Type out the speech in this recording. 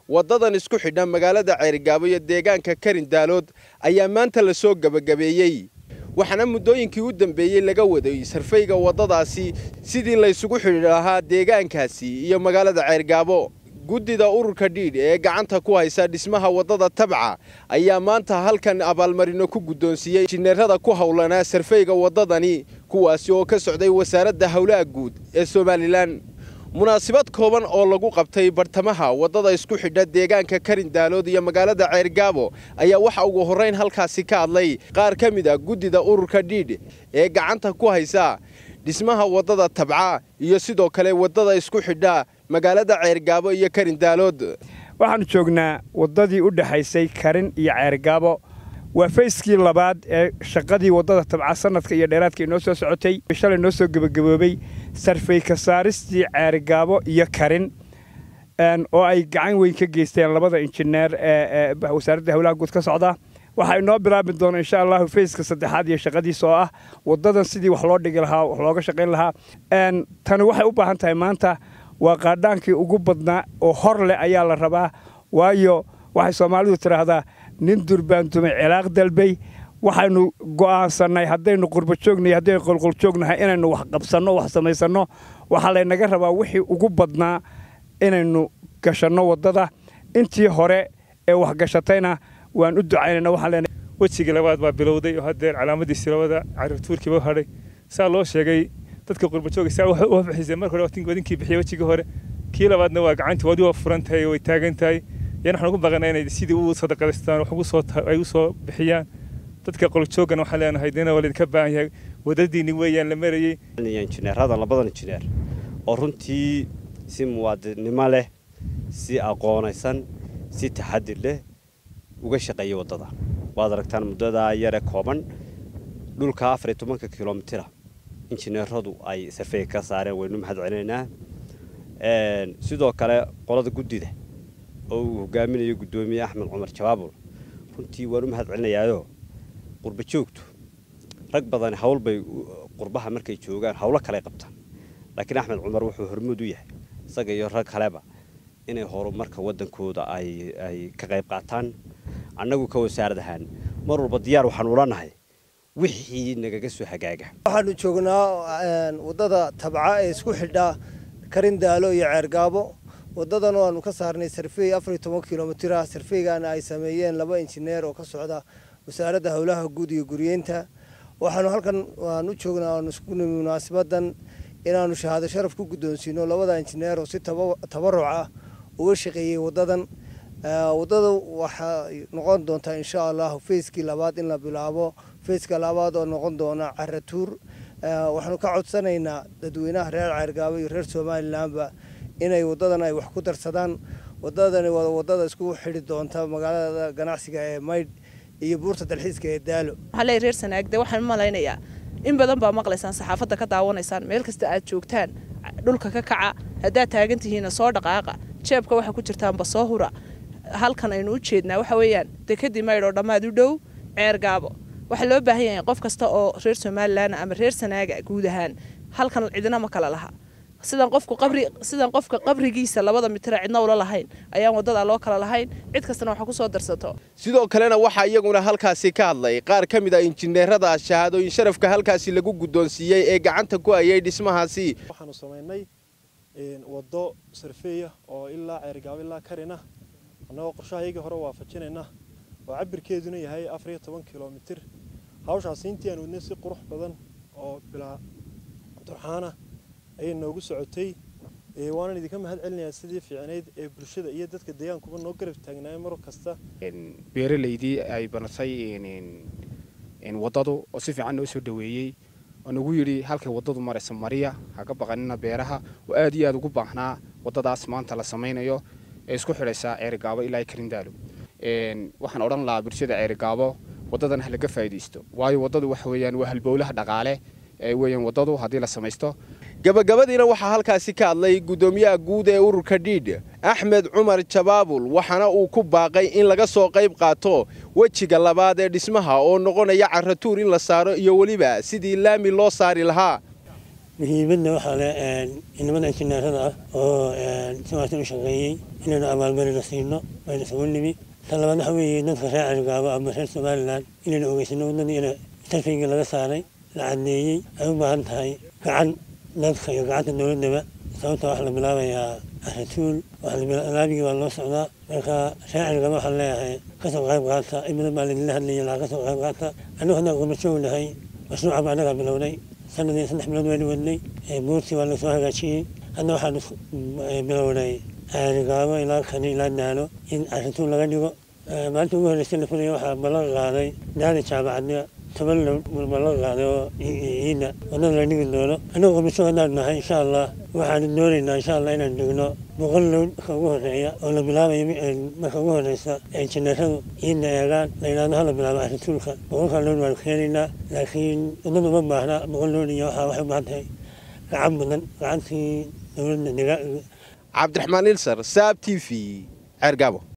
waddadan isku xidha magaalada ceerigaabo iyo deegaanka karin daalood ayaa maanta la soo gebagabeeyey waxaana muddooyinkii u dambeeyey laga waday sarfayga waddadaasi sidii laysugu xidhi lahaa deegaankaasi iyo magaalada ceergaabo guddida ururka dhiidh ee gacanta ku haysa dhismaha waddada tabca ayaa maanta halkan abaalmarino ku guddoonsiiyey injineerada ku howlanaa sarfayga waddadani kuwaasi oo ka socday wasaaradda howlaha guud ee somalilan munaasabad kooban oo lagu qabtay bartamaha waddada isku xidha deegaanka karin daalood iyo magaalada ceergaabo ayaa waxa ugu horrayn halkaasi ka hadlay qaar ka mid a guddida ururka dhiidh ee gacanta ku haysa dhismaha waddada tabca iyo sidoo kale waddada isku xidha magaalada ceergaabo iyo karin daalood waxaannu joognaa waddadii u dhexaysay karin iyo ceergaabo waa fayskii labaad ee shaqadii waddada tabca sanadka iyo dheeraadka inoo soo socotay shalay noo soo gebagaboobay sarfay ka saaristii ceergaabo iyo karin oo ay gacan weyn ka geysteen labada injineer ee wasaaradda howlaha guud ka socda waxaa inoo bilaabi doona insha allahu fayska saddexaad iyo shaqadiisa oo ah waddadan sidii wax loo dhigi lahaa wax looga shaqayn lahaa tani waxay u baahan tahay maanta waa qaadhaankii ugu badnaa oo hor leh ayaa la rabaa waayo waxay soomaalidu tidhaahdaa nin durbaantumay cilaaq dalbay waxaynu go'aansannay haddaynu qurba joognahay haddaynu qolqol joognahay inaynu wax qabsanno wax samaysanno waxaa laynaga rabaa wixii ugu badnaa inaynu gashanno waddada intii hore ee wax gashatayna waan u ducaynayna waxaan leenahay wejigii labaad baa bilowday oo haddeer calaamadiisii labada carabtuurkiiba u hadhay saa loo sheegay dadka qurbajooga saa wax u bixisay marka hore wadinkii bixiyay wejigii hore kii labaadna waa gacantii wadi waa furan tahay way taagan tahay yan waxaan ugu baqanaa inay sidii u sadaqadaystaan wax ugu soo ay u soo bixiyaan dadka qoljoogana waxaan leenahay dina waa laydinka baahan yahay wadadiinni weeyaan la marayey injineerada labadan injineer oo runtii si muwaadinimo leh si aqoonaysan si taxadir leh uga shaqeeyay waddada waad aragtaan muddadaa yare kooban dhulka afar iyo tobanka kilomitira injineeradu ay sarfey ka saareen waynu mahad celinaynaa sidoo kale qolada guddida oo uu hogaaminayo guddoomiye axmed cumar jawaabul runtii waan u mahad celinayaayo qurba joogtu rag badani hawl bay qurbaha markay joogaan hawlo kale qabtaan laakiin axmed cumar wuxuu hormuud u yahay isaga iyo rag kaleba inay horumarka waddankooda ay ka qayb qaataan annagu ka wasaarad ahaan mar walba diyaar waxaanu ula nahay wixii nagaga soo hagaaga waxaanu joognaa waddada tabca ee isku xidha karin daalo iyo ceergaabo waddadan oo aanu ka saarnay sarfey afar iyo toban kilomitir ah sarfeygaana ay sameeyeen laba injineer oo ka socda wasaaradda howlaha guud iyo guriyeynta waxaanu halkan aan u joognaa aanu isku nimi munaasabadan inaanu shahaado sharaf ku guddoonsiino labada injineer oo si tabaruc ah uga shaqeeyey waddadan waddada waxay noqon doontaa insha allahu fayskii labaad in la bilaabo fayska labaad oo noqon doona caratuur waxaanu ka codsanaynaa dadweynaha reer ceergaabo iyo reer somalilanba inay waddadan ay wax ku darsadaan waddadani waa waddada isku xidhi doonta magaalada ganacsiga ee maydh iyo buurta dalxiiska ee daalo waxaa reer sanaagde waxaan malaynayaa in badan baa maqlaysaan saxaafadda ka daawanaysaan meel kasta aad joogtaan dhulka ka kaca haddaad taagan tihiinna soo dhaqaaqa jeebka waxaa ku jirtaanba soo hura halkan aynu u jeednaa waxa weeyaan dekadii maydh oo dhammaad u dhow ceergaabo waxaa loo baahan yahay qof kasta oo reer somalilan ama reer sanaaga guud ahaan halkan cidina ma kala laha sidan qofku qabri sidan qofka qabrigiisa labada mitira cidna ula lahayn ayaan waddada loo kala lahayn cid kastana waxa ku soo darsato sidoo kalena waxaa iyaguna halkaasi ka hadlay qaar ka mid a injineerada shahaadooyin sharafka halkaasi lagu guddoonsiiyey ee gacanta ku hayay dhismahaasi waxaanu samaynay waddo sarfeeya oo ilaa ceergaabo ilaa karina annagoo qorshahayagii hore waafajinayna oo cabirkeeduna yahay afar iyo toban kilomitir hawshaasi intii aan wadnay si qurux badan oo bilaa durxaana ayay noogu socotay waanan idinka mahad celinayaa sidii fiicnayd ee bulshada iyo dadka deegaankuba noo garab taagnaayeen mar kasta beeralaydii ay banatay waddadu oo si fiican noo soo dhaweeyey oo nagu yidhi halkay waddadu maraysa mariya haka baqanina beeraha oo aad iyo aad ugu baahnaa waddadaas maanta la samaynayo ee isku xidhaysa ceerigaabo ilaa karindaalo waxaan odhan lahaa bulshada ceerigaabo waddadan ha laga faa'iidaysto waayo waddadu waxa weeyaan waa halbowlaha dhaqaale ee weeyaan waddadu haddii la samaysto gabagabadiina waxaa halkaasi ka hadlay guddoomiyaha guud ee ururka dhiidh axmed cumar jabaabul waxaana uu ku baaqay in laga soo qayb qaato wejiga labaad ee dhismaha oo noqonaya caratuur in la saaro iyo weliba sidii laami loo saari lahaa muhiimadna waxaa leh inamada injineerada ah oo siwaatan u shaqeeyey inaynu abaalmarina siino waynu isugu nimi tan labaad waxa weeye dadka reer carigaabo ama reer somalilan inaynu ogeysano waddadii ina sarfayga laga saaray la cadneeyey ay u baahan tahay gacan dadka iyo gacanta dowladdaba sababta waxaa la bilaabayaa aratuul laabigii baa loo socdaa marka reer carigaabo waxaan leeyahay kasoo qayb qaata in badan baa laidinla hadlayay laa kasoo qayb qaata annagu haddaan gurbajoognahay mashruuca baa annagaa bilownay sanadii saddex bilood waynu wadnay buurtii waa lasoo hagaajiyey hadda waxaanu bilownay carigaabo ilaa kani ilaa daalo in aratuul laga dhigo maalinta ugu horreysay la fulaya waxaa ballan qaaday daali jaamacadna toban ballan qaaday oo ciidda wadada la dhigi doono annagu qurbajoog haddaan nahay insha allah waxaanu doonaynaa insha allah inaan dhigno boqol lown marka ugu horeeya oo la bilaabayo marka ugu horeysa injineeradu ciidda eegaan la yidhahdo hala bilaabo arituulka boqolkaa lown waanu keenaynaa laakiin wadada uma baahna boqol lown iyo waxaa waxay u baahan tahay gacan badan gacantii dowladda cabdiraxmaan ilsar saab t v ceergaabo